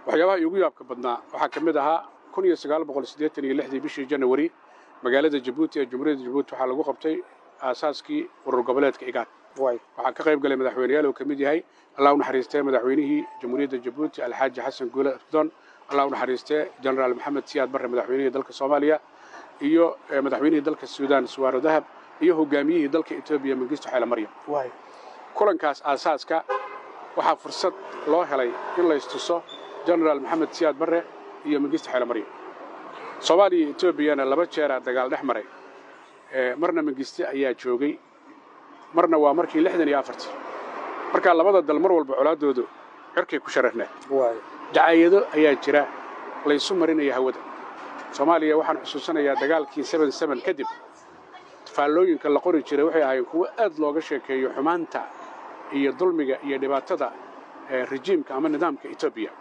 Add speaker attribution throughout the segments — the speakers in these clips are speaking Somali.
Speaker 1: waxyaabaha iigu yaabka badnaa waxaa ka mid ahaa kun iyo sagaal boqol siddeetan iyo lixdii bishii janawari magaalada jabuuti ee jumhuuriyadda jabuuti waxaa lagu qabtay aasaaskii urur goboleedka igaad waxaa ka qayb galay madaxweyneyaal uu ka mid yahay allah u naxariistee madaxweynihii jamhuuriyadda jabuuti alxaaji xasan guule afdon allah u naxariistee jenaraal maxamed siyaad barre madaxweynihii dalka soomaaliya iyo madaxweynihii dalka suudaan suwaaro dahab iyo hogaamiyihii dalka etoobiya mengistu xeele maryam kulankaas aasaaska waxaa fursad loo helay in laystuso jenaraal maxamed siyaad barre iyo mengistu xeele maryam soomaaliya iyo etoobiyana laba jeeraa dagaal dhex maray marna mengisti ayaa joogay marna waa markii lixdan iyo afartii markaa labada dal mar walba colaaddoodu cirkay ku shararneed dacaayado ayaa jira laysu marinaya hawada soomaaliya waxaan xusuusanayaa dagaalkii seben seben kadib faallooyinka la qori jiray waxay ahaayeen kuwo aad looga sheekeeyo xumaanta iyo dulmiga iyo dhibaatada rejiimka ama nidaamka etoobiya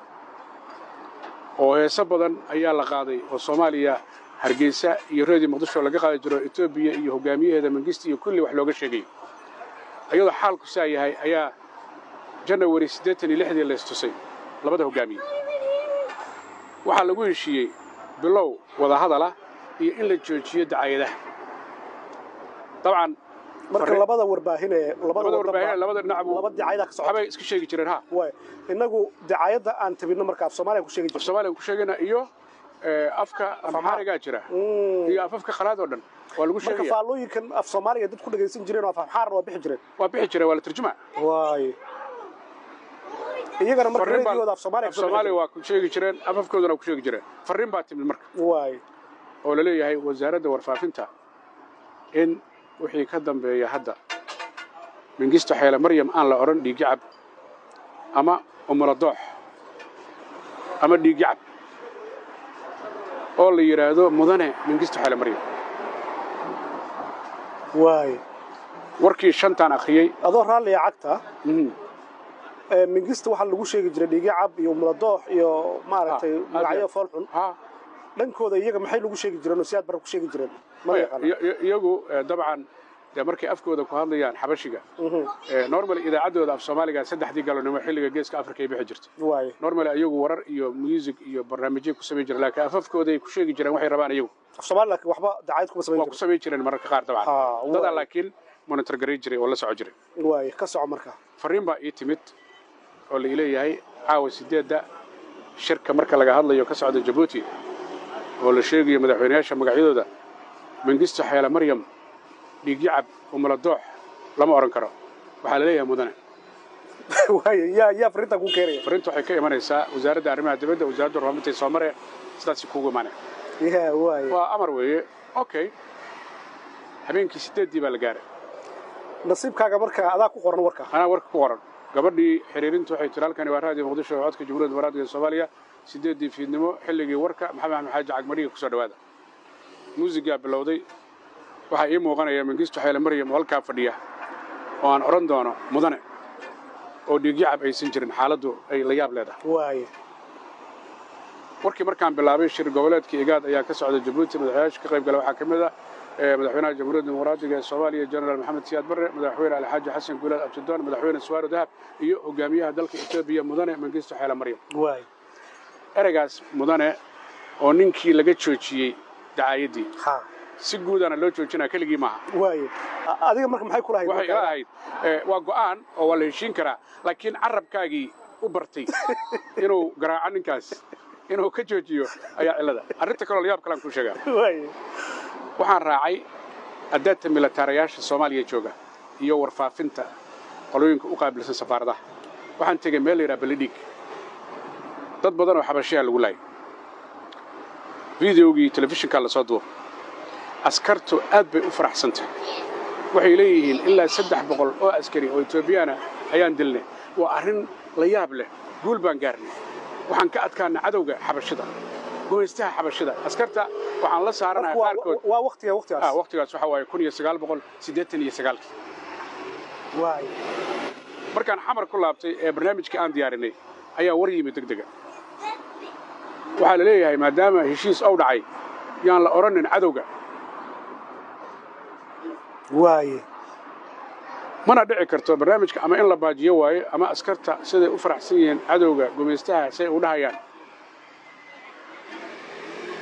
Speaker 1: oo heeso badan ayaa la qaaday oo soomaaliya hargeysa iyo reediyo muqdisho laga qaadi jiro etoobiya iyo hogaamiyaheeda mangista iyo kulli wax looga sheegayo ayadoo xaalku saa yahay ayaa janawari siddeetan iyo lixdii laystusay labada hogaamiye waxaa lagu heshiiyey bilow wadahadalah iyo in la joojiyo dacaayadaha dabcan
Speaker 2: marka labada warbaahin ee
Speaker 1: labada warbaahin labada dhinac
Speaker 2: laba dacayada ka socota
Speaker 1: waxbay iska sheegi jireen ha
Speaker 2: way inagu dacayada aan tabino marka af Soomaaliya ku sheegi
Speaker 1: af
Speaker 2: jirto
Speaker 1: Soomaaliya ku sheegana iyo afka amxaarigaa jira iyo afafka qalaad oo dhan waa lagu
Speaker 2: marka
Speaker 1: sheegaya
Speaker 2: faallooyinkan af Soomaaliya dad ku dhageysan jireen oo af xaar waa bixi jireen
Speaker 1: waa bixi jira waa la tarjuma
Speaker 2: way iyagana marka
Speaker 1: Farriin baa-
Speaker 2: reediyooda af Soomaaliya
Speaker 1: af Soomaaliya waa ku sheegi jireen afafkoodana waa ku sheegi jireen farriin baa timid marka
Speaker 2: way
Speaker 1: oo la leeyahay wasaaradda warfaafinta in wixii ka dambeeya hadda mingisto xeele maryam aan la odhan dhiiggacab ama umuladoox ama dhiiggacab oo la yidhaahdo mudane mingisto xeele maryam
Speaker 2: way
Speaker 1: warkii shantaan akhriyey
Speaker 2: adoo raalliya cagta
Speaker 1: mhm,
Speaker 2: ee mingista waxaa lagu sheegi jiray dhigacab iyo muladoox iyo maaragtay
Speaker 1: Ah,
Speaker 2: magacyo
Speaker 1: aad-
Speaker 2: foolxun
Speaker 1: ha
Speaker 2: dhankooda iyaga maxay lagu sheegi jireen oo siyaad bara ku sheegi jireen ma
Speaker 1: maya,
Speaker 2: yaqaan
Speaker 1: iyo- iyo- iyagu eh, dabcan dee markay afkooda ku hadlayaan xabashiga eh, normally idaacaddooda af soomaaliga saddexdii galonimo xilliga geeska afrika ay bixi jirtay
Speaker 2: way
Speaker 1: normally iyagu warar iyo music iyo barnaamijyo ku samayn jireen laakiin afafkooday ku sheegi jireen waxay rabaan iyagu
Speaker 2: af Soomaaliya laakiin waxba dacayad kuma samayn
Speaker 1: waa ku
Speaker 2: jirin
Speaker 1: samayn jireen mararka qaar dabcan
Speaker 2: Ah, waa.
Speaker 1: dadaa laakiin monitor garay jiray oo la soco jiray
Speaker 2: way ka soco marka
Speaker 1: farriin baa ii timid oo la leeyahay caawa sideedda shirka marka laga hadlayo ka socda jabuuti oo la sheegayo madaxweynayaasha magacyadooda mengisto xeele maryam dhiigyacab umuladoox lama odhan karo waxaa la leeyahay mudane
Speaker 2: way yaa yaa fariinta ku keenaya
Speaker 1: farriinta waxay ka imanaysaa wasaaradda arrimaha dibadda wasaaradda warfaafinta ee soomare sidaasi kuugu imaanaya
Speaker 2: yaa way
Speaker 1: waa amar weeye okay habeenkii sideeddii baa la gaaray
Speaker 2: nasiibkaaga marka adaa ku qoran warka
Speaker 1: anaa warka ku qoran gabadhii xiriirintu waxay tiri halkani waa raadiyo muqdisho oo codka jamhuuriyadda faraadka ee soomaaliya sideeddii fiidnimo xilligii warka maxamed axmed xaaji cagmadhiga kusoo dhowaada muusigaa bilowday waxaa ii muuqanaya mengistu xeele maryam oo halkaa fadhiya oo aan odhan doono mudane oo dhiigyacab aysan jirin xaaladdu ay la yaab leedahay
Speaker 2: way
Speaker 1: warkii markaan bilaabay shir goboleedka igaad ayaa ka socda jabuuti madaxweynayaasha ka qayb gala waxaa ka mid ah eh, madaxweynaha jamhuuriyadda dimuqraadiga ee soomaaliya jenaraal maxamed siyaad barre madaxweyne alxaaji xasan guulaad abtidoon madaxweyne suwaaro dahab iyo hogaamiyaha dalka etoobiya mudane mengistu xeele maryam
Speaker 2: way
Speaker 1: ereygaas mudane oo ninkii laga joojiyey dacaayaddii
Speaker 2: ha
Speaker 1: si guudana loo joojinaa keligii maaha
Speaker 2: way adiga marka maxay kula
Speaker 1: waxay ila
Speaker 2: hayd
Speaker 1: ahayd eh, waa go'aan oo waa la heshiin karaa laakiin carabkaagii u bartay inuu garaaco ninkaas inuu ka joojiyo ayaa cillada arrinta kaloo layaab kalaan kuu sheegaa
Speaker 2: way
Speaker 1: waxaan raacay addaadta militaarayaasha soomaaliya jooga iyo warfaafinta qolooyinka u qaabilsan safaaradaha waxaan tegey meel la yidhaha belidhiig dad badan oo xabashiyaa lagu laayay videogii telefishinkaa lasoo duuba askartu aad bay u faraxsantahay waxay leeyihiin ilaa saddex boqol oo askari oo etoobiyaana ayaan dilnay waa arrin la yaab leh guul baan gaarnay waxaan ka adkaanay cadowga xabashida gumaystaha xabashida askarta waxaan la saaranahay qaarkood
Speaker 2: waa waqtiga
Speaker 1: ah
Speaker 2: waqtigaas
Speaker 1: waqtigaas waxa waaye kun iyo sagaal boqol siddeetan iyo sagaalkii
Speaker 2: way
Speaker 1: markaan xamar ku laabtay ee barnaamijkii aan diyaarinay ayaa war yimid deg dega waxaa la leeyahay maadaama heshiis ow dhacay yaan la odhanin cadowga
Speaker 2: way
Speaker 1: mana dhici karto barnaamijka ama in la baajiyo waayo ama askarta siday u faraxsan yihiin cadowga gumaystaha say u dhahayaan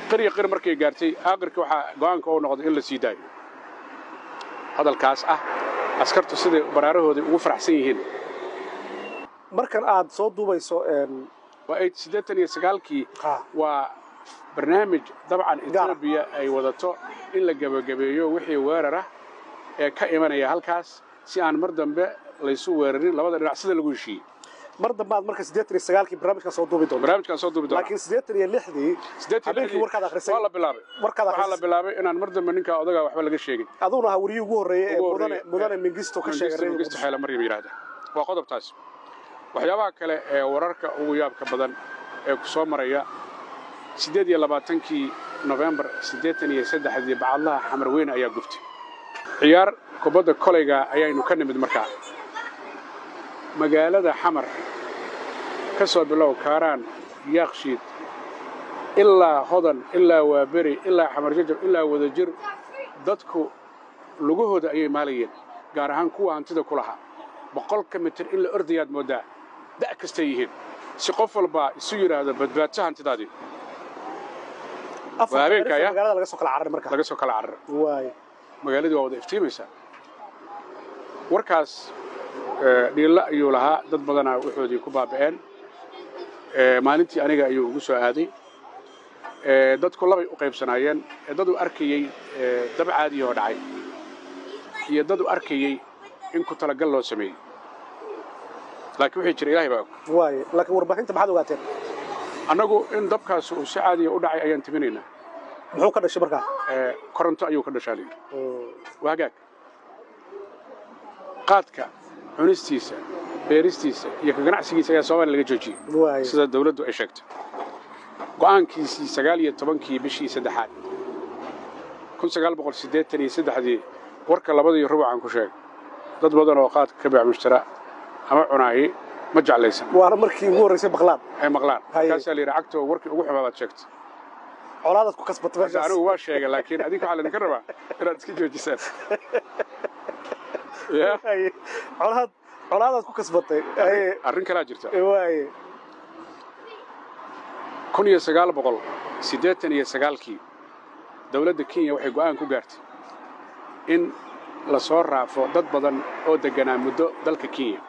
Speaker 1: qirya qir markay gaartay aakhirka waxaa go'aanka uu noqday in la sii daayo hadalkaas ah askartu siday baraarahoodii ugu faraxsan yihiin
Speaker 2: markan aad soo duubayso
Speaker 1: waa ay siddeetan iyo sagaalkii waa barnaamij dabcan etoobiya ay wadato in la gebagabeeyo wixii weerar ah ee ka imanaya halkaas si aan mar dambe laysu weerarin labada dhinac sida lagu heshiiyey
Speaker 2: mar dambe aad marka siddeetan iyo sagaalkii barnaamijkan soo duubi doonto
Speaker 1: barnaamijkaan soo duubi doona
Speaker 2: laakiin siddeetan iyo lixdii habeenkii warkaad akhrisay
Speaker 1: waa la bilaabay
Speaker 2: warkaad
Speaker 1: waxaa la
Speaker 2: akhrisay
Speaker 1: bilaabay inaan mar dambe ninkaa odagaa waxba laga sheegin
Speaker 2: aduguna ha wariyii ugu horreeyey ee
Speaker 1: Ugu
Speaker 2: mudane
Speaker 1: horreeyey,
Speaker 2: mudane
Speaker 1: ee,
Speaker 2: mingisto ka sheegay
Speaker 1: Mengistu
Speaker 2: reer
Speaker 1: Mengistu
Speaker 2: Muqdisho.
Speaker 1: xeela maryam yidhaahda waa qodobtaas waxyaabaha kale ee wararka ugu yaabka badan ee ku soo maraya siddeed iyo labaatankii nofembar siddeetan iyo saddexdii bacadlaha xamar weyn ayaa guftay ciyaar kubadda kolayga ayaynu ka nimid markaa magaalada xamar ka soo bilow kaaraan yaakshiid ilaa hodan ilaa waaberi ilaa xamar jajab ilaa wadajir dadku lugahooda ayay maalayeen gaar ahaan kuwa hantida ku lahaa boqolka mitir in la ordayaad mooddaa da' kastay yihiin si qof walbaa isu yidhaahdo badbaadso hantidaadii
Speaker 2: Afar
Speaker 1: waa habeenka,
Speaker 2: taariikh
Speaker 1: ya?
Speaker 2: magaalada laga soo kala cararay marka
Speaker 1: laga soo kala carara
Speaker 2: waay
Speaker 1: magaaladii waa wada iftiimaysaa warkaas eh, dhiilla ayuu lahaa dad badanaa waxoodii ku baaba'een Eh, maalintii aniga ayuu ugu soo aaday Eh, dadku labay u qaybsanaayeen Eh, dad u arkayey eh, dab caadi oo dhacay iyo dad u arkayey in ku talagal loo sameeyey laakiin wixii jira ilaahay baa og
Speaker 2: waay laakiin warbaahinta maxaad ogaateen
Speaker 1: annagu in dabkaas uu si caadiya u dhacay ayaan timinaynaa
Speaker 2: muxuu ka dhashay markaa
Speaker 1: Eh, koronto ayuu ka dhashaa layidhi waa hagaag qaadka cunistiisa beeristiisa iyo ka ganacsigiisa ayaa soomaaliya laga joojiyey
Speaker 2: waay
Speaker 1: sida dawladdu ay sheegtay go'aankiisii sagaal iyo tobankii bishii saddexaad kun sagaal boqol siddeetan iyo saddexdii warka labadii rubucan ku sheegay dad badan oo qaadka ka beecmushtara ama cunaayi ma jeclaysan
Speaker 2: waana markii ugu horreysay baqlaan
Speaker 1: ay maqlaan
Speaker 2: Haye.
Speaker 1: markaasaa la yidhi cagtoo warkii ugu xumaa baad sheegtay
Speaker 2: colaadaad ku kasbatay
Speaker 1: marka
Speaker 2: meeshaas
Speaker 1: anigu waa sheegay laakiin adinka waxaa laydinka rabaa inaad iska joojisaan ya
Speaker 2: Haye. colaad colaadaad ku kasbatay Haye.
Speaker 1: arrin kalaa jirta
Speaker 2: waay
Speaker 1: kun iyo sagaal boqol siddeetan iyo sagaalkii dowladda kenya waxay go'aan ku gaartay in la soo raafo dad badan oo degganaa muddo dalka kenya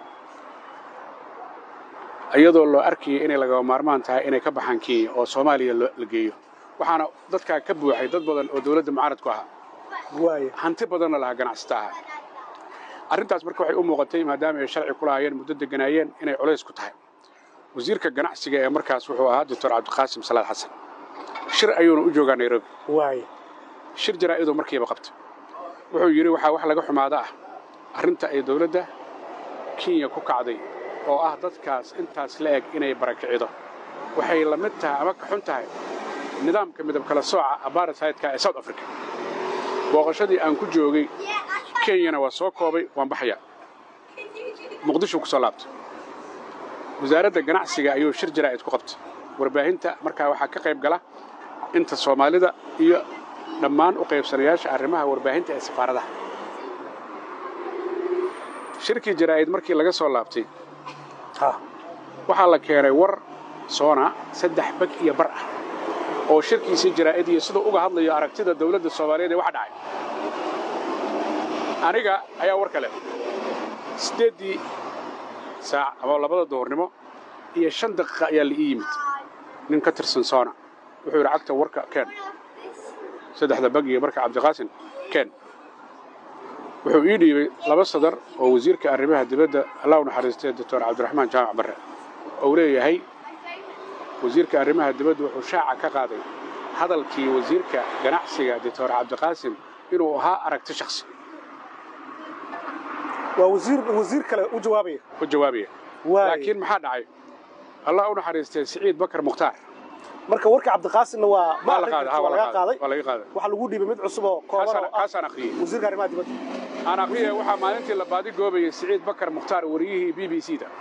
Speaker 1: iyadoo loo arkayay inay lagaba maarmaan tahay inay ka baxaan kenya oo soomaaliya loo- la geeyo waxaana dadkaa ka buuxay dad badan oo dowladda mucaarad ku ahaa
Speaker 2: waay
Speaker 1: hanti badanna lahaa ganacsata ahaa arrintaas marka waxay u muuqatay maadaama ay sharci ku lahaayeen muddo degganaayeen inay culays ku tahay wasiirka ganacsiga ee markaas wuxuu ahaa doctor cabdiqaasim salaad xasan shir ayuuna u joogaa nairobi
Speaker 2: waay
Speaker 1: shir jaraa'idoo markiiba qabta wuxuu yidhi waxaa wax laga xumaada ah arrinta ay dowladda kenya ku kacday oo ah dadkaas intaas la eg inay barakicido waxay la mid tahay ama ka xun tahay nidaamka midab kala sooca apartheidka ee south africa booqashadii aan ku joogay kenyana waa soo koobay waan baxayaa muqdisho ku soo laabtay wasaaradda ganacsiga ayuu shir jaraa'id ku qabtay warbaahinta markaa waxaa ka qayb gala inta soomaalida iyo dhammaan u qaybsanayaasha arrimaha warbaahinta ee safaaradaha shirkii jaraa'id markii laga soo laabtay
Speaker 2: ha
Speaker 1: waxaa la keenay war soona saddex bag iyo bar ah oo shirkiisii jaraa'id iyo siduu uga hadlayo aragtida dowladda soomaaliyeed ee waxa dhacay aniga ayaa war kale siddeeddii saac ama labada duhurnimo iyo shan daqiiqa ayaa la ii yimid nin ka tirsan soona wuxuu yidhi cagta warka keen saddexda bag iyo marka cabdiqaasin keen wuxuu ii dhiibay laba sadar oo wasiirka arrimaha dibadda allah u naxariistay doctor cabdiraxmaan jaamac barre oo leeyahay wasiirka arrimaha dibadda wuxuu shaaca ka qaaday hadalkii wasiirka ganacsiga doctor cabdiqaasim inuu ahaa aragti shakhsi
Speaker 2: waa wasiir wasiir kale u jawaabaya
Speaker 1: u jawaabaya
Speaker 2: waay
Speaker 1: laakiin maxaa dhacay allah u naxariistay siciid bakar mukhtaar
Speaker 2: marka warka cabdiqaasimna waa ma
Speaker 1: waa la
Speaker 2: akhrin
Speaker 1: qaaday
Speaker 2: kartid,
Speaker 1: ha
Speaker 2: waa laga qaaday
Speaker 1: waa laga qaaday
Speaker 2: waxaa lagu dhiibay mid cusub oo kooban
Speaker 1: kaasaan
Speaker 2: oo ah
Speaker 1: kaasaan akhriyey
Speaker 2: wasiirka arrimaha dibadda
Speaker 1: aan akhriyay waxaa maalintii la baadi goobayay siciid bakar mukhtaar wariyihii b b c da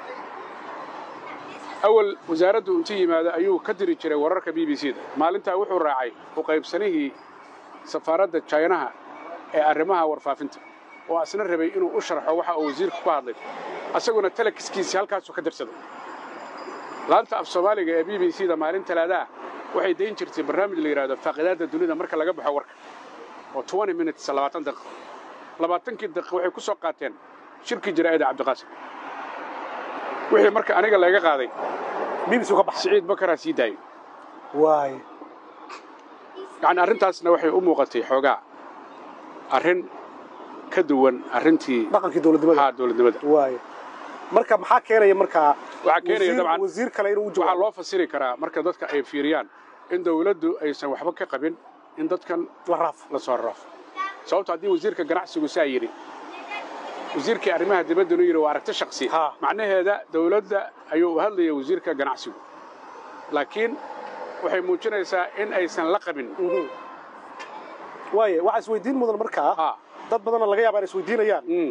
Speaker 1: awal wasaaraddu intu yimaado ayuu ka diri jiray wararka b b c da maalintaa wuxuu raacay u qaybsanihii safaaradda jaynaha ee arrimaha warfaafinta oo asna rabay inuu u sharxo waxa uu wasiirku ku hadlay asaguna telekiskiisii halkaasuu ka dirsaday laanta af soomaaliga ee b b c da maalin talaadaa waxay dayn jirtay barnaamij la yidhahdo faaqidaadda dunida marka laga baxo warka oo 20 minutes labaatan daqiiqo labaatankii daqiiqo waxay ku soo qaateen shirkii jaraa'ida cabdiqaasim wixii marka aniga laga qaaday
Speaker 2: bbc ka baxay
Speaker 1: siciid bakaraa sii daayay
Speaker 2: waay
Speaker 1: yacni arrintaasna waxay u muuqatay xoogaa arrin ka duwan arrintii
Speaker 2: dhaqankii dowladnimada
Speaker 1: haa dowladnimada
Speaker 2: waay marka maxaa keenaya markaa
Speaker 1: waxaa keenaya
Speaker 2: wasiir-
Speaker 1: dabcan
Speaker 2: wasiir kale inuu u
Speaker 1: waxaa
Speaker 2: jawaabo
Speaker 1: loo fasiri karaa marka dadka ay fiiriyaan in dowladdu aysan waxba ka qabin in dadkan
Speaker 2: la raaf
Speaker 1: la soo rarafo sababto haddii wasiirka ganacsigu saa yidhi wasiirkii arrimaha dibaddanu yidhi waa aragti shaksi
Speaker 2: Ha.
Speaker 1: macnaheeda dowladda ayuu u hadlaya wasiirka ganacsigu laakiin waxay muujinaysaa in aysan la qabin
Speaker 2: waaye waxaa isweydiin mudan markaa
Speaker 1: ha
Speaker 2: dad badanna laga yaaba inay isweydiinayaan
Speaker 1: mm,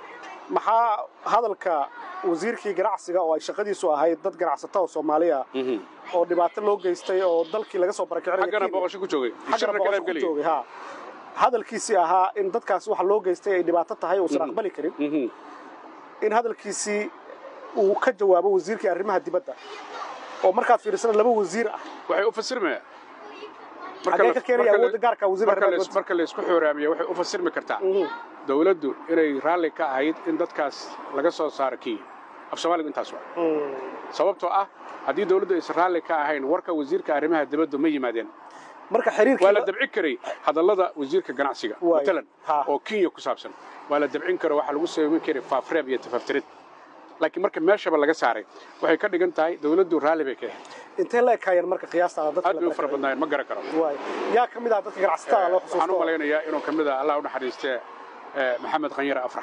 Speaker 2: maxaa hadalka wasiirkii ganacsiga oo ay shaqadiisu ahayd dad ganacsata oo soomaaliya
Speaker 1: mhm.
Speaker 2: oo dhibaato loo geystay oo dalkii laga soo barakicinaya
Speaker 1: xaggana
Speaker 2: Kenya.
Speaker 1: booqasho ku joogay
Speaker 2: xaggana
Speaker 1: shirna ka
Speaker 2: boqosho
Speaker 1: qayb
Speaker 2: ku
Speaker 1: geliyay
Speaker 2: joogay ha hadalkiisii ahaa in dadkaas waxa loo geystay ay dhibaato tahay uusan
Speaker 1: Mhm.
Speaker 2: aqbali karin
Speaker 1: Mhm.
Speaker 2: in hadalkiisii uu ka jawaabo wasiirkii arrimaha dibadda oo markaad fiirisana laba wasiir ah
Speaker 1: waxay u fasirmayaan
Speaker 2: xagee ka keenaya awoodda gaarka wasiirka
Speaker 1: marka
Speaker 2: arrimaha
Speaker 1: la-
Speaker 2: dibadda
Speaker 1: marka la isku xooraamiyo waxay u fasirmi kartaa
Speaker 2: Mhm.
Speaker 1: dowladdu inay raalli ka ahayd in dadkaas laga soo saaro kenya af soomaaligu intaas waa
Speaker 2: Mm.
Speaker 1: sababtoo ah haddii dowladdu aysan raalli ka ahayn warka wasiirka arrimaha dibaddu ma yimaadeen
Speaker 2: marka xiriirkii
Speaker 1: waa la dabci karay hadallada wasiirka ganacsiga
Speaker 2: Waay.
Speaker 1: matalan
Speaker 2: Ha.
Speaker 1: oo kenya ku saabsan waa la dabcin karo waxaa lagu samayn karay faafreeb iyo tafaftirid laakiin marka meeshaba laga saaray waxay ka dhigan tahay dowladdu raalli bay ka ahayd
Speaker 2: intee la ekaayeen marka qiyaasta dadka
Speaker 1: aad
Speaker 2: la
Speaker 1: bay u fara
Speaker 2: barakacay?
Speaker 1: badnaayeen ma garan karo
Speaker 2: waay yaa ka mid ah dadka ganacsatada loo
Speaker 1: waxaan u
Speaker 2: xusuusto
Speaker 1: malaynayaa inuu ka mid ah allah u naxariistee eh, maxamed khanyare afrax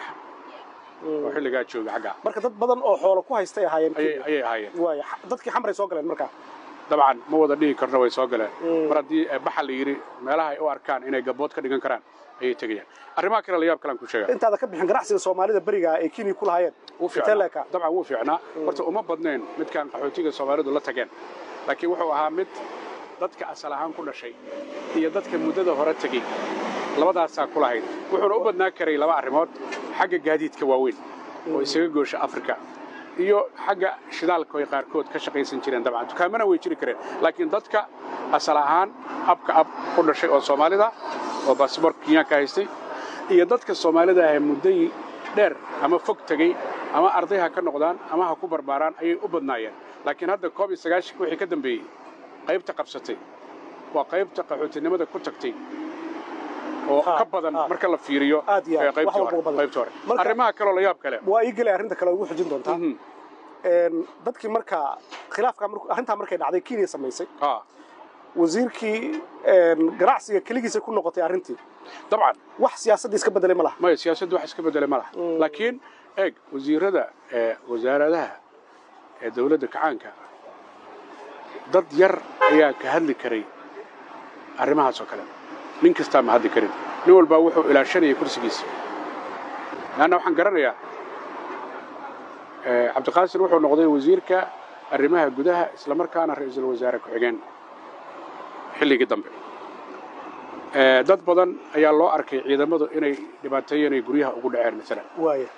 Speaker 1: oo xilligaa jooga xaggaa
Speaker 2: marka dad badan oo xoolo ku haystay ahaayeen
Speaker 1: ayay
Speaker 2: Kenya.
Speaker 1: ayay ahaayeen
Speaker 2: waay dadkii xamray soo galeen markaa
Speaker 1: dabcan ma wada dhihi karno way soo galeen
Speaker 2: Mm.
Speaker 1: mar haddii eh, baxa la yidhi meelaha ay u arkaan inay gabood ka dhigan karaan ayay tegayaan arrimaha kale la yaab kalaan ku sheega
Speaker 2: intaada ka bixin ganacsiga soomaalida beriga ay kenya ku lahaayeen
Speaker 1: wuu
Speaker 2: intee la
Speaker 1: fiicnaa
Speaker 2: ekaa
Speaker 1: dabcan wuu fiicnaa horta uma badnayn midkaan qaxootiga soomaalidu la tageen laakiin wuxuu ahaa mid dadka asal ahaan ku dhashay iyo dadka muddada hore tegey labadaasaa ku lahayd wuxuuna u badnaa karay laba arrimood xagga gaadiidka waaweyn oo isaga goosha afrika iyo xagga shidaalka ay qaarkood ka shaqaysan jireen dabcan dukaamana way jiri kareen laakiin dadka asal ahaan abka ab ku dhashay oo soomaalida oo baasboorka kenyaanka haystay iyo dadka soomaalida ah ee muddayi dheer ama fog tegey ama arday ha ka noqdaan ama ha ku barbaaraan ayay u badnaayeen laakiin hadda koob iyo sagaashan wixii ka dambeeyey qaybta qabsatay waa qaybta qaxootinimada ku tagtay oo
Speaker 2: Ha,
Speaker 1: ka badan
Speaker 2: ha.
Speaker 1: marka la fiiriyo
Speaker 2: Aad iyo aad,
Speaker 1: ee qaybtii
Speaker 2: wax walba
Speaker 1: hore-
Speaker 2: u badan.
Speaker 1: qaybtii hore
Speaker 2: Marka-
Speaker 1: arrimaha kaloo la yaab kale
Speaker 2: waa ii gelay arrinta kale ugu xujin doontaa
Speaker 1: Mhm.
Speaker 2: Een, dadkii markaa khilaafka markuu- arrintaa markay dhacday kenya samaysay
Speaker 1: Ah,
Speaker 2: wasiirkii een, ganacsiga keligiisa ku noqotay arrintii
Speaker 1: dabcan
Speaker 2: wax siyaasadda iska bedelay ma laha
Speaker 1: maya siyaasaddu wax iska bedele ma laha
Speaker 2: Mm.
Speaker 1: laakiin eeg wasiirada ee wasaaradaha ee dowladda kacaanka dad yar ayaa ka hadli karay arrimahaas oo kale nin kastaa ma hadli karin nin walbaa wuxuu ilaashanayay kursigiisa leanna waxaan garanayaa eh, cabdiqaasin wuxuu noqday wasiirka arrimaha gudaha islamarkaana ra'iisul wasaare ku-xigeen xilligii dambe Eh, dad badan ayaa loo arkay ciidamadu inay dhibaateeyeen ay guryaha ugu dhaceen maalan
Speaker 2: waaya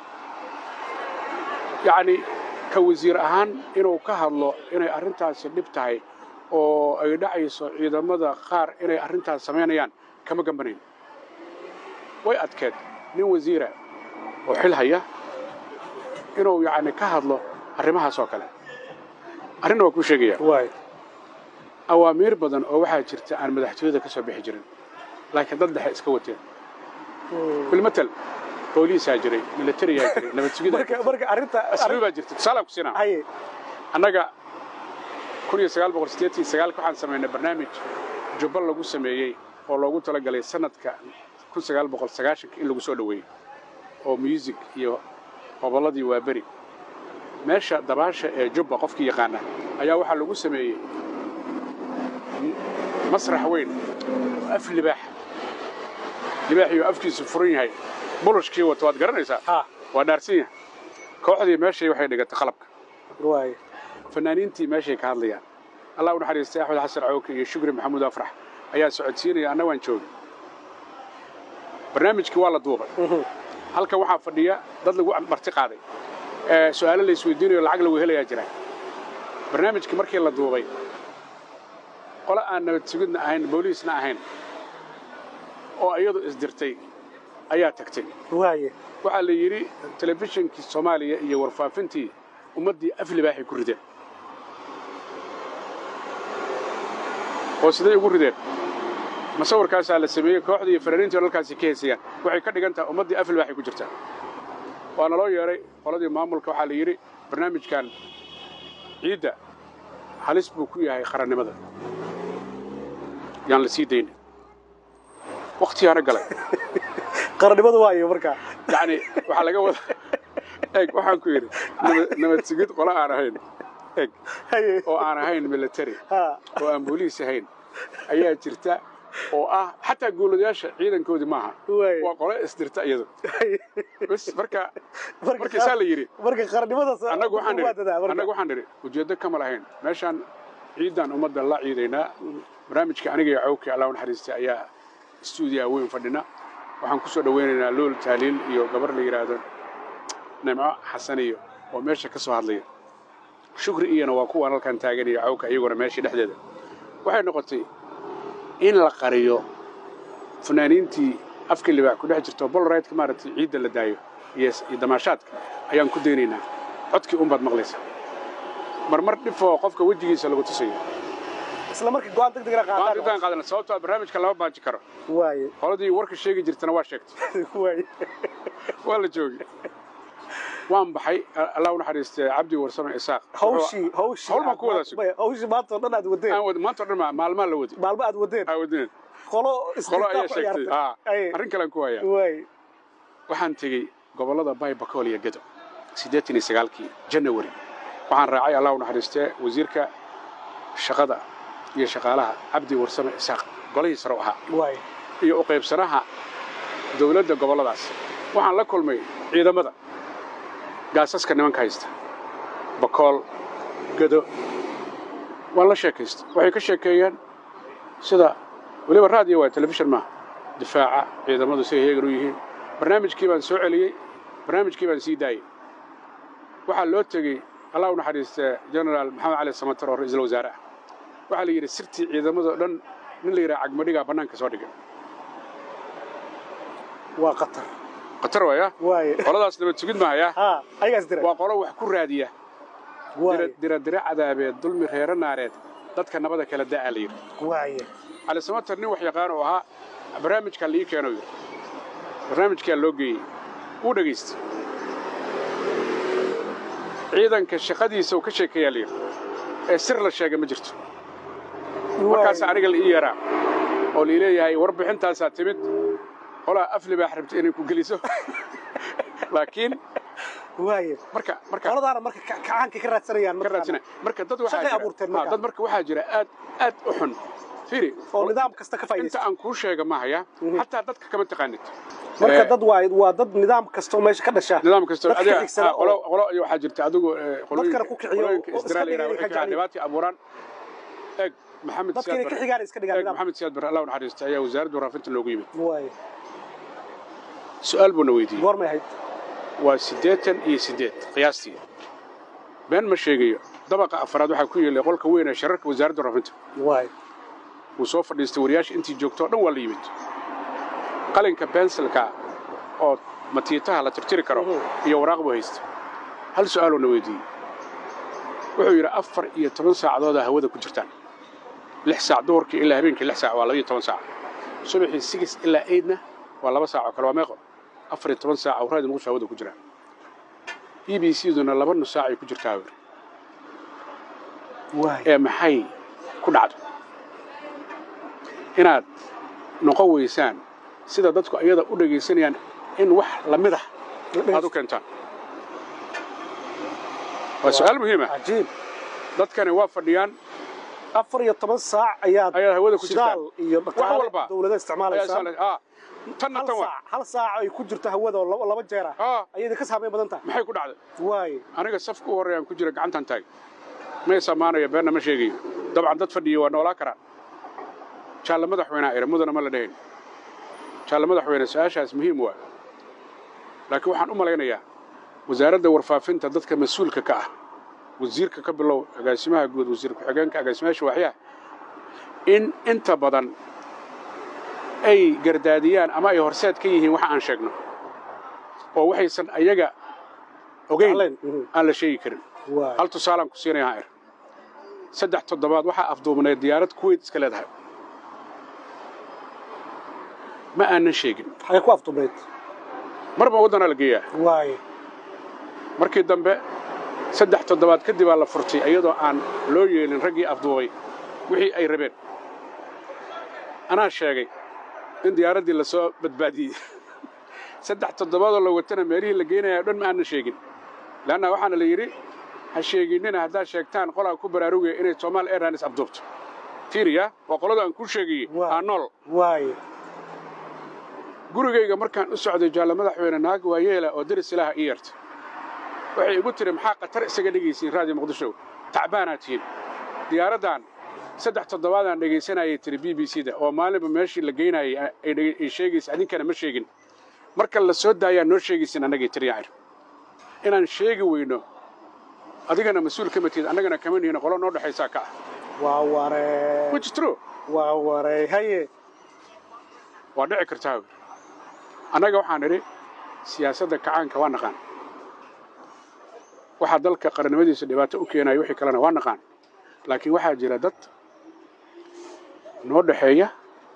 Speaker 1: yacni ka wasiir ahaan inuu ka hadlo inay arrintaasi dhib tahay oo ay dhacayso ciidamada qaar inay arrintaas samaynayaan kama gambanayn way adkeed nin wasiira oo xil haya inuu yacni ka hadlo arrimahaas oo kale arrinna waa kuu sheegaya
Speaker 2: waaya
Speaker 1: awaamiir badan oo waxaa jirta aan madaxtooyada ka soo bixi jirin laakiin dad dhexe iska wateen bilmatel booliisaa jiray militariyaa jiray nabad sugidaa
Speaker 2: marka marka arrinta
Speaker 1: asluub baa jirta tusaalaan ku siinaa
Speaker 2: haye
Speaker 1: annaga kun iyo sagaal boqol siddeetan iyo sagaalka waxaan samaynay barnaamij jubba lagu sameeyey oo loogu talagalay sanadka kun sagaal boqol sagaashanka in lagu soo dhoweeyo oo music iyo gobolladii waa beri meesha dabaasha ee jubba qofkii yaqaana ayaa waxaa lagu sameeyey m- masrax weyn oo af libaax libaaxiyo afkiisu furan yahay bulushkii wato waad garanaysaa
Speaker 2: ha
Speaker 1: waa dhaarsan yahay kooxdii meeshay waxay dhigatay qalabka
Speaker 2: waaya
Speaker 1: fanaaniintii meeshay ka hadlayaan allah u naxariistay axmed xasan cawke iyo shukri maxamuud afrax ayaa socodsiinaya anna waan joogay barnaamijkii waa la duubay halkan waxaa fadhiya dad lagu marti qaaday ee su'aalo la isweydiinayo lacag lagu helayaa jira barnaamijkii markii la duubay qole aan nabad sugidna ahayn booliisna ahayn oo iyadu isdirtay ayaa tagtay
Speaker 2: waaye
Speaker 1: waxaa la yidhi telefishinkii soomaaliya iyo warfaafintii ummaddii af libaaxay ku rideen oo siday ugu rideen masawirkaasaa la sameeyey kooxdii iyo fanaaniintii halkaasi ka heesayaan waxay ka dhigan tahay ummaddii af libaaxay ku jirtaa waa naloo yeedhay qoladii maamulka waxaa la yidhi barnaamijkan ciidda halis buu ku yahay qarannimada yaan la sii daynin wakhtiyaana galay
Speaker 2: qarannimadu waayo markaa
Speaker 1: yacni waxaa laga wada eeg waxaan ku yidhi nabad- nabad sugid qole aan ahayn eeg
Speaker 2: haye
Speaker 1: oo aan ahayn military
Speaker 2: ha
Speaker 1: oo aan booliis ahayn ayaa jirta oo ah xataa guuladayaasha ciidankoodii maaha
Speaker 2: Waay.
Speaker 1: waa qole isdirta iyadu
Speaker 2: haye
Speaker 1: bas marka marka saa la yidhi
Speaker 2: marka qarannimadaas
Speaker 1: annagu waxaan
Speaker 2: waa dadaa
Speaker 1: nidhi
Speaker 2: marka.
Speaker 1: annagu waxaan nidhi ujeeddo kama lahayn meeshaan ciidan ummadda la ciidaynaa barnaamijka aniga iyo cawkii allah u naxariistay ayaa stuudiyaha weyn fadhina waxaan ku soo dhowaynaynaa lool taaliil iyo gabar la yidhaahdo nimco xasan iyo oo meesha ka soo hadlaya shukri iyana waa kuwaan halkan taagan iyo cawka iyaguna meeshii dhexdeeda waxay noqotay in la qariyo fanaaniintii afka libaax ku dhex jirto bolraytka maaragtay ciidda la daayo iyo iyo damaashaadka ayaan ku daynaynaa codkii unbaad maqlaysa marmar dhifoo qofka wejigiisa lagu tusayo
Speaker 2: isla markii go'aan degdeg ah
Speaker 1: waan
Speaker 2: qaataan
Speaker 1: intaan qaadana sababtoo ah barnaamijka lama baaji karo
Speaker 2: waaye
Speaker 1: qoladii warka sheegi jirtana waa sheegtay
Speaker 2: waaye
Speaker 1: waa la joogi waan baxay allah u naxariistay cabdi warsame isaaq
Speaker 2: hawshii hawshii
Speaker 1: Hawl baan ku wadaa sug.
Speaker 2: hawshii maanta oo dhan aad wadeen
Speaker 1: aan wad maanta o dhan ma- maalmaa la wadi
Speaker 2: maalmo aad wadeen
Speaker 1: aa wadineen
Speaker 2: qolo
Speaker 1: qolo ayaa
Speaker 2: isdiltaa ku
Speaker 1: sheegtay
Speaker 2: ciyaartay.
Speaker 1: aa
Speaker 2: Aye.
Speaker 1: arrin kalean ku hayaa
Speaker 2: waaye
Speaker 1: waxaan tegey gobollada baybakool iyo gedo siddeetan iyo sagaalkii janawari waxaan raacay allah u naxariistee wasiirka shaqada iyo shaqaalaha cabdi warsame isaaq golihii sare u ahaa
Speaker 2: waaye
Speaker 1: iyo u qaybsanaha dowladda gobolladaas waxaan la kulmay ciidamada gaasaska nimanka haysta bakool gedo waan la sheekaystay waxay ka sheekeeyeen sida weliba raadiyo waa telefishin maaha difaaca ciidamadu siday heegan u yihiin barnaamijkii baan soo celiyey barnaamijkii baan sii daayey waxaa loo tegey allah u naxariistee genaraal maxamed cali samatar oo ra'iisul wasaare ah waxaa la yidhi sirtii ciidamadoo dhan nin la yidhaha cagmadhigaa bannaanka soo dhigay
Speaker 2: waa qatar
Speaker 1: khatar waaya
Speaker 2: waaye
Speaker 1: qoladaas nabad sugid mahaya
Speaker 2: ha ayagaas dira
Speaker 1: waa qolo wax ku raadiya
Speaker 2: waaye
Speaker 1: dira dira cadaabeed dulmi reero naareed dadka nabada kala da'aa la yidhi
Speaker 2: waaye
Speaker 1: cali samatar nin wax yaqaan oo ahaa barnaamijkaa la ii keeno yidhi barnaamijkaa loo geeyey wuu dhegaystay ciidanka shaqadiisa uu ka sheekeeyaa la yidhi ee sir la sheegay ma jirto markaas aniga la ii yaraa oo lii leeyahay warbixintaasaa timid qolaa af libaax rabta inay ku geliso laakiin
Speaker 2: waaye
Speaker 1: marka marka
Speaker 2: qoladaana marka ka- kacaanka ka raadsanayaan
Speaker 1: ka
Speaker 2: markaan.
Speaker 1: raadsana marka dad waxaa
Speaker 2: Shaqay
Speaker 1: jira
Speaker 2: abuurteen
Speaker 1: ah,
Speaker 2: marka.
Speaker 1: dad marka waxaa jira aad aad u xun firi
Speaker 2: oo nidaam kasta ka
Speaker 1: inta
Speaker 2: faa'iidaysta
Speaker 1: aan kuu sheega mahaya xataa dadka kama taqaanid
Speaker 2: marka
Speaker 1: Eh,
Speaker 2: dad waa waa dad nidaam kasta oo meesha ka dhasha
Speaker 1: nidaam kasta
Speaker 2: dadka
Speaker 1: adiga
Speaker 2: xigsada
Speaker 1: ah,
Speaker 2: oo-
Speaker 1: qolo qolo iyo waxaa jirta adigu eh, qolooyinka
Speaker 2: ku kiciyo
Speaker 1: qolooyinka
Speaker 2: oo iska
Speaker 1: isdiraal
Speaker 2: dhigaya
Speaker 1: yidhaha
Speaker 2: inay
Speaker 1: waxay
Speaker 2: ka
Speaker 1: kiciyaan dhibaatii abuuraan eeg maxamed
Speaker 2: dadka
Speaker 1: siyaad
Speaker 2: inay ka
Speaker 1: barre
Speaker 2: xigaan iska dhigaan
Speaker 1: eeg
Speaker 2: nidaam
Speaker 1: maxamed siyaad barre allah u naxariista ayaa wasaaradda waraafinta loogu yimid
Speaker 2: waaye
Speaker 1: su'aal buuna weydiiyey
Speaker 2: goormay ahayd
Speaker 1: waa siddeetan iyo siddeed qiyaastii been ma sheegayo dabaqa afraad waxaa ku yeelay qolka weyn ee shararka wasaaradda waraafinta
Speaker 2: waaye
Speaker 1: wuu soo fadhiistay wariyaasha intii joogto o dhan waa la yimid qalinka bensilka oo matiitaha la tirtiri karo
Speaker 2: Mhm.
Speaker 1: iyo waraaq buu haysta hal su'aaloo na weydiiyey wuxuu yidhi afar iyo toban saacadoodaa hawada ku jirtaan lix saac duhurkii ilaa habeenkii lix saac waa laba iyo toban saac subaxii sigis ilaa eydna waa laba saac oo kale waa meeqo afar iyo toban saac awraadi muqdisho hawada ku jiraan b b c duna laba nus saac ay ku jirtaa hawir
Speaker 2: waaye
Speaker 1: ee maxay ku dhacdo inaad noqon weysaan sida dadku iyada u dhegaysanayaan in wax la mid ah aad u keentaan waa su'aal muhiim ah
Speaker 2: cajiib
Speaker 1: dadkani waa fadhiyaan
Speaker 2: afar iyo toban saac ayaad
Speaker 1: ayaad hawada ku
Speaker 2: shidaal
Speaker 1: jirtaan
Speaker 2: iyo
Speaker 1: wax
Speaker 2: dhaqaale
Speaker 1: walba
Speaker 2: dowlada
Speaker 1: ayaa
Speaker 2: isticmaalaysaa
Speaker 1: saalan- ah, tanna
Speaker 2: hal
Speaker 1: tan waa
Speaker 2: saac hal saac ay ku jirto hawada oo laba- laba jeer ah
Speaker 1: ah
Speaker 2: ayay ka saameyn badan tahay
Speaker 1: maxay ku dhacday
Speaker 2: waaye
Speaker 1: aniga safka u horreeyaan ku jira gacantan taag may samaanayo beenna ma sheegayo dabcan dad fadhiya waa noolaa karaan jaalle madaxweynea ira mudana ma la dhahayn jaalle madaxweyne su-aashaas muhiim waa laakiin waxaan u malaynayaa wasaaradda warfaafinta dadka mas-uulka ka ah wasiirka ka bilow agaasimaha guud wasiir ku-xigeenka agaasimayaasha waaxyaha in inta badan ay gardaadiyaan ama ay horseed ka yihiin waxa aan sheegno oo waxaysan ayaga ogeyn aan la sheegi karin hal tusaalaan ku siinaya haer saddex toddobaad waxaa afduubnayd diyaarad kuweyt iska leedahay ma aanan sheegin
Speaker 2: xagee ku afduubnayd
Speaker 1: marba waddanaa la geeyaa
Speaker 2: waaye
Speaker 1: markii dambe saddex toddobaad kadib aa la furtay iyadoo aan loo yeelin raggii afduubay wixii ay rabeen anaa sheegay in diyaaraddii la soo badbaadiyey saddex toddobaadoo la watana meelihii la geynaya o dhan ma aanan sheegin leanna waxaana la yidhi ha sheeginnina haddaad sheegtaan qolaa ku baraarugaya inay somaali airlines afduubto tiiriya waa qolada aan kuu sheegayey aa nool
Speaker 2: waaye
Speaker 1: gurigayga markaan u socday jaalle madaxweyne naag waa yeela oo deris ilaaha ii yeertay waxay igu tiri maxaa khatar isaga dhegaysiin raadiyo muqdisho tacbaanaad tihiin diyaaraddan saddex toddobaadaan dhegaysanayay tiri b b c da oo maalinba meeshii la geynayay ay sheegaysa adinkana ma sheegin marka la soo daayaa noo sheegaysin annagay tiri yacir inaan sheegi weyno adigana mas-uul kama tihid annagana kama nihin qolo noo dhexaysaa ka ah
Speaker 2: waa waree
Speaker 1: which is true
Speaker 2: waa waree haye
Speaker 1: waa dhici kartaa annaga waxaan idhi siyaasadda kacaanka waa naqaan waxaa dalka qarannimadiisa dhibaato u keenaya wixii kalena waa naqaan laakiin waxaa jira dad noo dhexeeya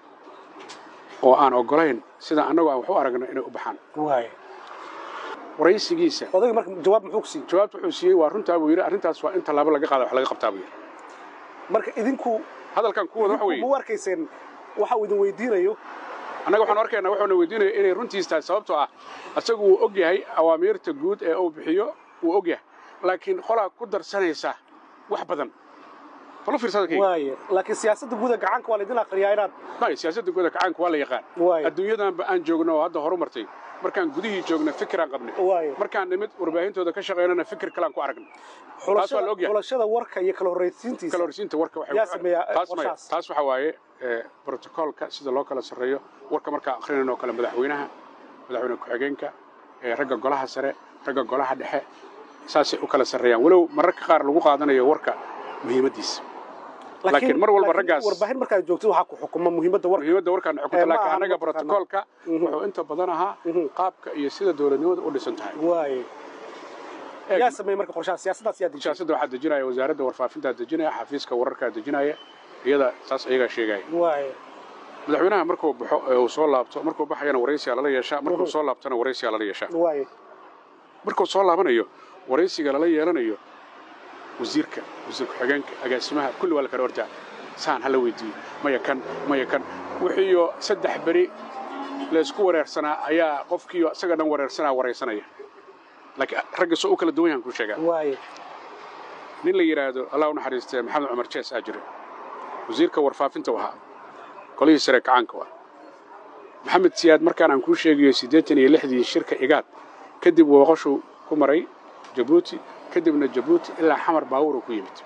Speaker 1: oo aan oggolayn sida annagu aan wax u aragno inay u baxaan
Speaker 2: waaye
Speaker 1: waraysigiisa
Speaker 2: odayga marka jawaab muxuu ku siiyey
Speaker 1: jawaabta wuxuu siiyey waa runtaa buu yidhi arrintaas waa in tallaabo laga qaada wax laga qabtaa buu yidhi
Speaker 2: marka idinku
Speaker 1: hadalkan ku wada waxa weeye
Speaker 2: ma u arkayseen waxa uu idin weydiinayo
Speaker 1: annaga waxaan arkaynaa wuxuuna weydiinaya inay runtiis tahay sababtoo ah isagu wuu og yahay awaamiirta guud ee uu bixiyo wuu og yahay laakiin qolaa ku darsanaysa wax badan falo fiirsadakayga
Speaker 2: waaye laakiin siyaasadda guuda gacanka waa laydin aqriyaa inaad
Speaker 1: may siyaasadda guuda kacaanka waa la yaqaan
Speaker 2: waaye
Speaker 1: adduunyadanba aan joogno oo hadda horu martay markaan gudihii joogna fikiraan qabnay
Speaker 2: waaye
Speaker 1: markaan nimid warbaahintooda ka shaqaynana fikir kalaan ku aragnay taas waa la og yahay
Speaker 2: xulashada warka iyo kala horraysiintiisa
Speaker 1: kala horsiinta warka waxay
Speaker 2: yaa sameeyaa
Speaker 1: taas maya
Speaker 2: qorshahaas
Speaker 1: taas waxa waaye ee, brotocoolka sida loo kala sarreeyo warka markaa akhrinayno kale madaxweynaha madaxweyne ku-xigeenka ee, ragga golaha sare ragga golaha dhexe saasay u kala sarreeyaan walow mararka qaar lagu qaadanayo warka muhiimaddiisa laakiin mar walba
Speaker 2: laakiin
Speaker 1: raggaas-
Speaker 2: warbaahin markaad joogtid waxaa ku xukuma muhiimadda warka
Speaker 1: muhiimadda warkaan
Speaker 2: Eh,
Speaker 1: xukunta
Speaker 2: ma
Speaker 1: laakiin
Speaker 2: aha
Speaker 1: annaga
Speaker 2: mataqaanaa.
Speaker 1: brotocoolka
Speaker 2: Mhm.
Speaker 1: wuxuu inta badan ahaa
Speaker 2: Mhm.
Speaker 1: qaabka iyo sida dowladnimada u dhisan tahay
Speaker 2: waaye
Speaker 1: Eeg,
Speaker 2: yaa sameeyey marka qorshaha siyaasaddaas yaa dejiyey
Speaker 1: siyaasadda waxaa dejinaya wasaaradda warfaafintaa dejinaya xafiiska wararkaa dejinaya iyada saas ayagaa sheegaya
Speaker 2: waaye
Speaker 1: madaxweynaha markuu baxo ee uu soo laabto markuu baxayana waraysigaa lala yeeshaa markuu
Speaker 2: Mhm.
Speaker 1: soo laabtana waraysigaa lala yeeshaa
Speaker 2: waaye
Speaker 1: markuu soo laabanayo waraysiga lala yeelanayo wasiirka wasiir ku-xigeenka agaasimaha kulli waa la kala ordaa saan hala weydiiyo maya kan maya kan wixiiyo saddex beri laysku wareersanaa ayaa qofkiiyo isaga dhan wareersanaa waraysanaya laakiin ragga soo u kala duwan yahan kuu sheegaa
Speaker 2: waaye
Speaker 1: nin la yidhaahdo allah u naxariistee maxamed cumar jees aa jira wasiirka warfaafinta u ahaa qolihii sare kacaanka waa maxamed siyaad markaan aan kuu sheegayo siddeetan iyo lixdii shirka igaad kadib wooqashuu ku maray jabuuti kadibna jabuuti ilaa xamar baawuruu ku yimid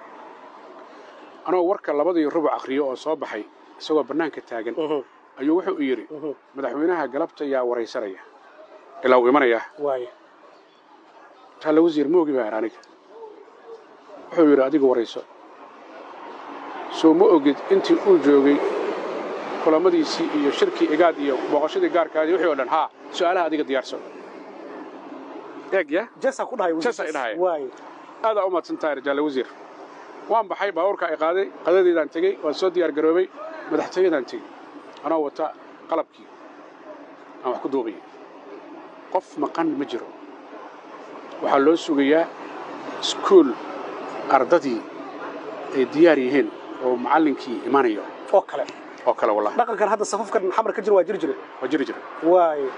Speaker 1: anoo warka labadii rubuc akhriyo oo soo baxay isagoo bannaanka taagan
Speaker 2: Mhm.
Speaker 1: ayuu wuxuu yidhi
Speaker 2: Mhm.
Speaker 1: madaxweynaha galabta yaa waraysanaya ilaa uu imanayaa
Speaker 2: waaye
Speaker 1: taalla wasiir moogi baa aniga wuxuu yidhi adiga warayso soo ma ogid intii uu joogay kulamadiisii iyo shirkii igaad iyo booqashadii gaarkaadii wixii oo dhan haa su'aalaha adiga diyaarso eeg ya
Speaker 2: jesaa ku dhahay
Speaker 1: Jees ay dhahay.
Speaker 2: waaye
Speaker 1: aadaa u mahadsan tahay rajaale wasiir waan baxay baabuurka ay qaaday qadadeedaan tegey waan soo diyaar garoobay madaxtooyadaan tegey anoo wata qalabkii aan wax ku duubayay qof maqan ma jiro waxaa loo sugayaa iskuul ardadii ay diyaar yihiin oo macallinkii imanayo
Speaker 2: oo kale
Speaker 1: oo kale wallahi
Speaker 2: dhaqankan hadda safafkan xamar ka jira waa jiri jire
Speaker 1: waa jiri jira
Speaker 2: waaye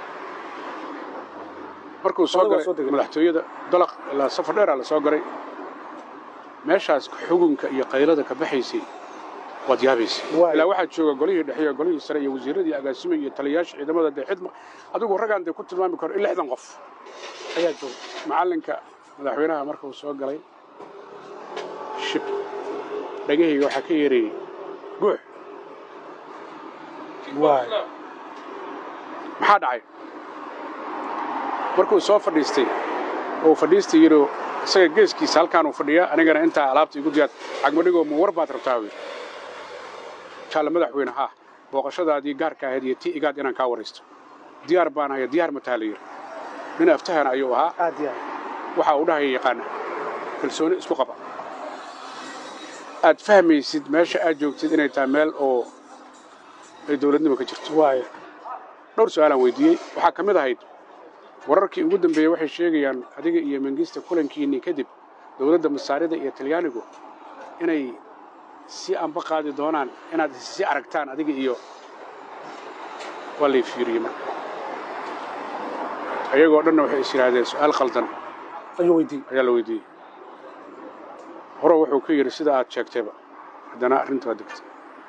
Speaker 1: markuu soo
Speaker 2: Adiga waa
Speaker 1: galay
Speaker 2: soo degay.
Speaker 1: madaxtooyada dalaq ilaa safar dheeraa la soo galay meeshaas xugunka iyo qaylada ka baxaysay waad yaabaysay
Speaker 2: Waay.
Speaker 1: ilaa waxaa jooga golihii dhexe iyo golihii sare iyo wasiiradii agaasime iyo taliyayaasha ciidamada dee xidma adigu raggaan dee ku tilmaami karo in lixdan qof
Speaker 2: ayaa jooga
Speaker 1: macallinka madaxweynaha markuu soo galay shib dhagahayga waxaa ka yeerayey guux
Speaker 2: waaye
Speaker 1: maxaa dhacay markuu soo fadhiistay oo fadhiistay yidhi isaga geeskiisa halkaan uu fadhiya anigana intaa alaabta igu diyaar cagmadhigoo ma war baad rabtaa wy jaalla madaxweyne haa booqashadaadii gaarka ahayd iyo tii igaad inaan kaa waraysto diyaar baan haya diyaar mataa la yidhi nin aftahana ayuu ahaa
Speaker 2: aad iyo aad
Speaker 1: waxa uu dhahaya yaqaana kalsooni isku qaba aad fahmaysid meesha aad joogtid inay tahay meel oo ay dowladnimo ka jirto
Speaker 2: waayo
Speaker 1: dhowr su-aalaan weydiiyey waxaa ka mid ahayd wararkii ugu dambeeyey waxay sheegayaan adiga iyo mengista kulankiinnii kadib dowladda masaarida iyo talyaanigu inay si anba qaadi doonaan inaad si aragtaan adiga iyo waa lay fiiriyey marka ayagoo dhanna waxay is yidhaahdeen su-aal khaldan
Speaker 2: ayuu weydiiyey
Speaker 1: ayaa la weydiiyey hore wuxuu ku yidhi sida aad sheegtayba haddana arrintu waa degtay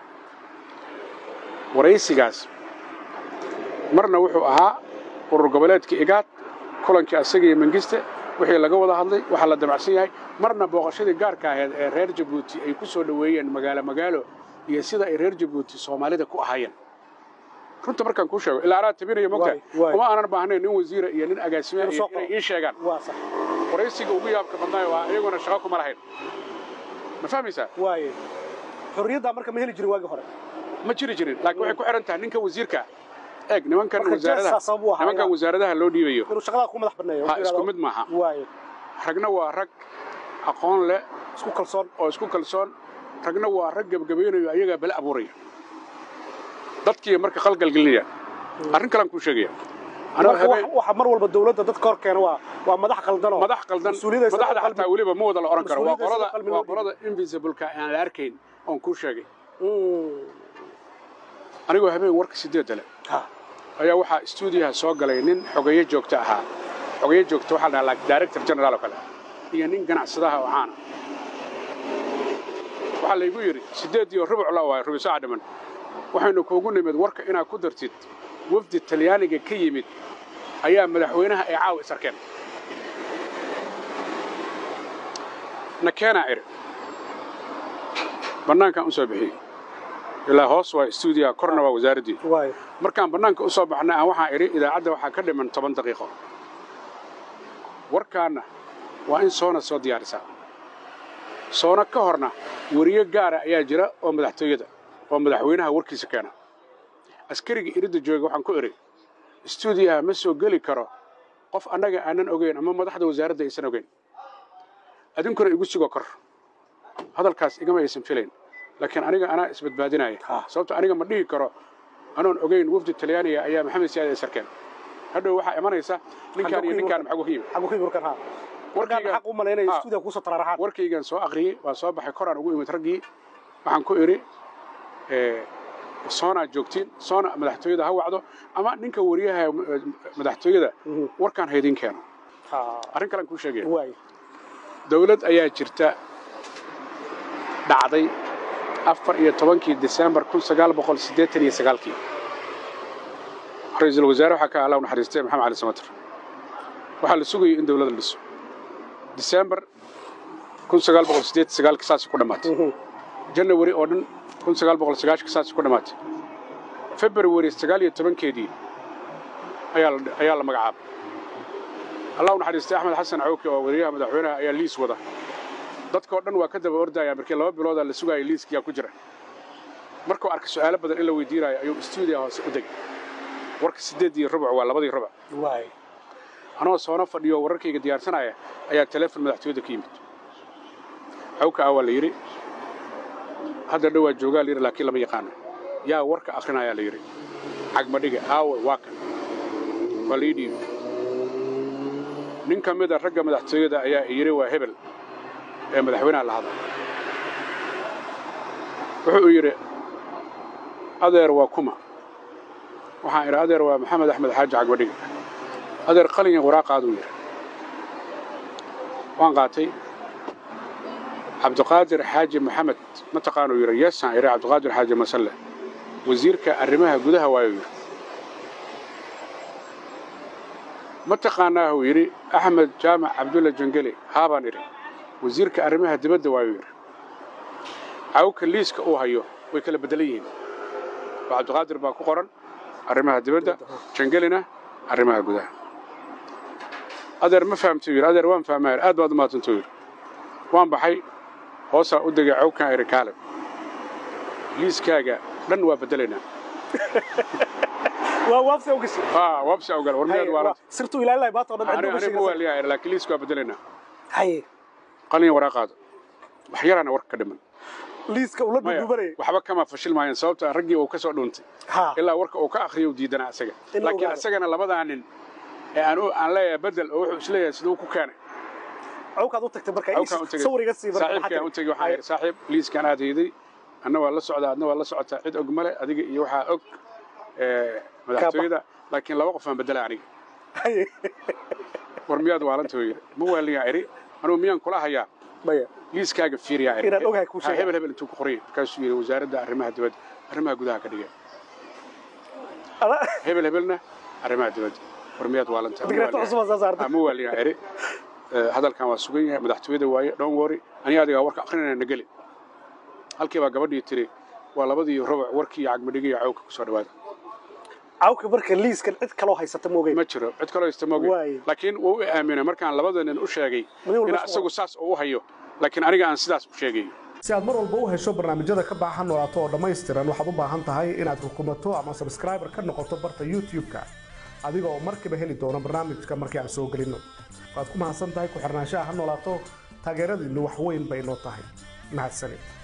Speaker 1: waraysigaas marna wuxuu ahaa urur goboleedka igaad kulankii asaga iyo mengiste wixii laga wada hadlay waxaa la damacsan yahay marna booqashadii gaarka ahayd ee reer jabuuti ay ku soo dhoweeyeen magaalo magaalo iyo sida ay reer jabuuti soomaalida ku ahaayeen runta markaan kuu sheego ilaa anaa tabinayo mogtahay
Speaker 2: Waay, waay.
Speaker 1: uma aanan baahnayn nin wasiira iyo nin agaasime
Speaker 2: Inuu
Speaker 1: iyo
Speaker 2: soo
Speaker 1: inay
Speaker 2: qoro.
Speaker 1: ii sheegaan
Speaker 2: waa sax
Speaker 1: waraysiga ugu yaabka badnaayo waa iyaguna shaqo kuma lahayn ma fahmaysaa
Speaker 2: waaye xorriyaddaa marka ma heli jirin waagii hore
Speaker 1: ma jiri jirin laakiin waxay ku xihan tahay ninka wasiirka eeg nimankan
Speaker 2: Marka
Speaker 1: wasaaradaha
Speaker 2: jeesaa sabab u ahaa
Speaker 1: nimankan
Speaker 2: inaad-
Speaker 1: wasaaradaha loo dhiibayo
Speaker 2: inuu shaqadaa ku madax banneeyo
Speaker 1: ha isku mid maaha
Speaker 2: waayo
Speaker 1: ragna waa rag aqoon leh
Speaker 2: isku kalsoon
Speaker 1: oo isku kalsoon ragna waa rag gebgabaynayo ayagaa bala abuuraya dadkii marka qalgalgelinaya arrin kalaan kuu sheegaya anoo
Speaker 2: marka
Speaker 1: habeen
Speaker 2: wax- waxa mar walba dowladda dadka hor keena waa waa madax qaldanoo
Speaker 1: madax qaldan
Speaker 2: mas-uuliyadda isaga
Speaker 1: madaxda
Speaker 2: qalbi-
Speaker 1: xataa weliba ma wada la oran karo waa
Speaker 2: mas-uuliyadda isaga
Speaker 1: qolada
Speaker 2: qalbi
Speaker 1: waa
Speaker 2: loo dhiibay.
Speaker 1: qolada invisibleka aan la arkayn oon kuu sheegay
Speaker 2: Mm.
Speaker 1: anigoo habeen warka sideedda leh
Speaker 2: Ha.
Speaker 1: ayaa waxaa stuudiyaha soo galay nin xogeeye joogto ahaa xogeeye joogto waxaa la dhahaa like director general oo kale iyo nin ganacsadaha oo caana waxaa laygu yidhi siddeed iyo rubuc la waayo rubi saaca dhiman waxaynu kuugu nimid warka inaad ku dartid wafdi talyaaniga ka yimid ayaa madaxweynaha ay caawa is arkeen nakeenaa iri bannaankaan u soo bixiyey ilaa hoos waa stuudiyaha korna waa wasaaraddii
Speaker 2: waayo
Speaker 1: markaan bannaanka u soo baxnay aan waxaan idhi idaacadda waxaa ka dhiman toban daqiiqo warkaanna waa in soona soo diyaarisaa soona ka horna weriye gaara ayaa jira oo madaxtooyada oo madaxweynaha warkiisa keena askariga iridda jooga waxaan ku idhi stuudiyaha ma soo geli karo qof annaga aanan ogeyn ama madaxda wasaaradda aysan ogeyn adinkuna igu sugo kor hadalkaas igama aysan filayn laakiin aniga anaa isbadbaadinaya
Speaker 2: Ah.
Speaker 1: sababto aniga ma dhihi karo anoon ogeyn wafdi talyaaniga ayaa maxamed siyaad ay sarkeen hadhow waxaa imanaysa ninkaan iyo ninkaan maxagu ka yimid
Speaker 2: xagu ka warkan ha warkaan
Speaker 1: Warkayga-
Speaker 2: xaq u malaynaya
Speaker 1: Ha.
Speaker 2: stuudiga kusoo taraaraxaan
Speaker 1: warkaygan soo aqriyey waa soo baxay koraan ugu imid raggii waxaan ku idhi eh, soonaa joogtiin soona madaxtooyada ha wacdo ama ninka wariyaha eh, madaxtooyada
Speaker 2: Mhm.
Speaker 1: warkaan haydin keeno
Speaker 2: Ha.
Speaker 1: arrin kalean kuu sheegaya
Speaker 2: waayo
Speaker 1: dawlad ayaa jirta dhacday afar iyo tobankii disembar kun sagaal boqol siddeetan iyo sagaalkii ra-iisul wasaare waxaa ka allah u naxariistay maxamed cali samater waxaa la sugayay in dawladda la dhiso disembar kun sagaal boqol siddeetan sagaalkii saasay ku dhammaatay
Speaker 2: Mhm.
Speaker 1: janawari oo dhan kun sagaal boqol sagaashankii saasay ku dhammaatay februari sagaal iyo tobankeedii ayaa la ayaa la magacaabay allah u naxariistay axmed xasan cawki oo wariyaha madaxweynaha ayaa liis wada dadkao dhan waa ka daba ordaya markii laba biloodaa la sugaaya liiskiyaa ku jira markuu arkay su'aalo badan in la weydiinayo ayuu stuudiya hoose u degay warka siddeedii rubuc waa labadii rubuc
Speaker 2: waayo
Speaker 1: anoo soona fadhiyo wararkayga diyaarsanaya ayaa teleefon madaxtooyada ka yimid xawka ah waa la yidhi hadda dhowaa joogaa la yidhi laakiin lama yaqaano yaa warka akhrinayaa la yidhi cagmadhiga aawe waa kan waa la ii dhiibi nin ka mida ragga madaxtooyada ayaa yidhi waa hebel ee madaxweynaha la hadla wuxuu yidhi adeer waa kuma waxaan idhi adeer waa maxamed axmed xaaji cagmadhiga adeer qalin iyo waraaqaaduu yidhi waan qaatay cabdiqaadir xaaji maxamed ma taqaanuu yidhi yeesaan idhi cabdiqaadir xaaji masalle wasiirka arrimaha gudaha waayuu yidhi ma taqaanaahuu yidhi axmed jaamac cabdulla jangeli haabaan idhi wasiirka arrimaha dibadda waayuu yidhi cawka liiska uu hayo way kala beddelan yihiin oo cabdiqaadir baa ku qoran arrimaha dibadda jangelina arrimaha gudaha adeer ma fahamtuu yidhi adeer waan fahmaa aad baad u mahadsantuu yidhi waan baxay hoosaa u degay cawkaan idhi kaalib liiskaaga dhan waa bedelaynaa
Speaker 2: waa waabsi u gashay
Speaker 1: haa wabsi ogal war miyaad waalan
Speaker 2: sirtu ilaalin lahay baata oo dhan
Speaker 1: ani
Speaker 2: cidna
Speaker 1: ani ma waaliyaa laakiin liiska waa bedelaynaa
Speaker 2: haye
Speaker 1: qalin waraaqaada wax yaraana warka ka dhiman
Speaker 2: liiska ula
Speaker 1: maya
Speaker 2: dudubanaya
Speaker 1: waxba kama fashil maayeen sababta raggii uu ka soo dhuuntay
Speaker 2: ha
Speaker 1: ilaa warka uu ka akhriyo uu diidanaa isaga
Speaker 2: In la
Speaker 1: laakiin
Speaker 2: ogaado.
Speaker 1: isagana labadaa nin ee aan u- aan leeyahay bedel oo wuxuu isleeyahay siduu ku keenay
Speaker 2: cawkaad u tagtay marka
Speaker 1: Awkaan u tegey.
Speaker 2: sawir iga sii marka
Speaker 1: saaxiibkaan u tegey waxaan yidhi saaxiib liiskaan aad hayday anna waa la socdaa adna waa la socotaa cid og male adiga iyo waxaa og ee, madaxtooyada laakiin laba qof aan bedela aniga
Speaker 2: haye
Speaker 1: war miyaad waalanta yidhi ma waaliyaa idhi anugu miyaan kula hayaa
Speaker 2: maya
Speaker 1: liiskaaga fiiriyaa idhi
Speaker 2: Inaad ogahay kuu
Speaker 1: Ha,
Speaker 2: sheegay.
Speaker 1: hebel hebel intuu ku qoriyay markaasuu yidhi wasaaradda arrimaha dibadda arrimaha gudaha ka dhigay
Speaker 2: Ala-
Speaker 1: hebel hebelna arrimaha dibadda war miyaad waalanta
Speaker 2: Digreeto cusub aa soo saartay.
Speaker 1: ma waaliyaa idhi Ee, hadalkan waa sugan yahay madaxtooyada waaye don't worry ani adigaa warka akrinayna na geli halkii baa gabadhii tiri waa labadii rubuc warkii iyo cagmadhigi iyo cawka kusoo dhawaada
Speaker 2: cawka marka liiskan cid kaloo haysata moogay
Speaker 1: ma jiro cid kaloo haysta moogay
Speaker 2: Waaye.
Speaker 1: laakiin wuu i aaminay markaan labada nin u sheegay
Speaker 2: Nin walba
Speaker 1: in
Speaker 2: soo-
Speaker 1: isagu saas uu u hayo laakiin aniga aan sidaas u sheegay
Speaker 2: si aad mar walba u hesho barnaamijyada ka baahan noolaato oo dhammaystiran waxaad u baahan tahay inaad rukumato ama subscriber ka noqoto barta youtube-ka adiga oo markiiba heli doono barnaamijka markii aan soo gelinno waad ku mahadsan tahay ku xirnaanshaha ha noolaato taageeradiinnu wax weyn bay noo tahay mahadsanid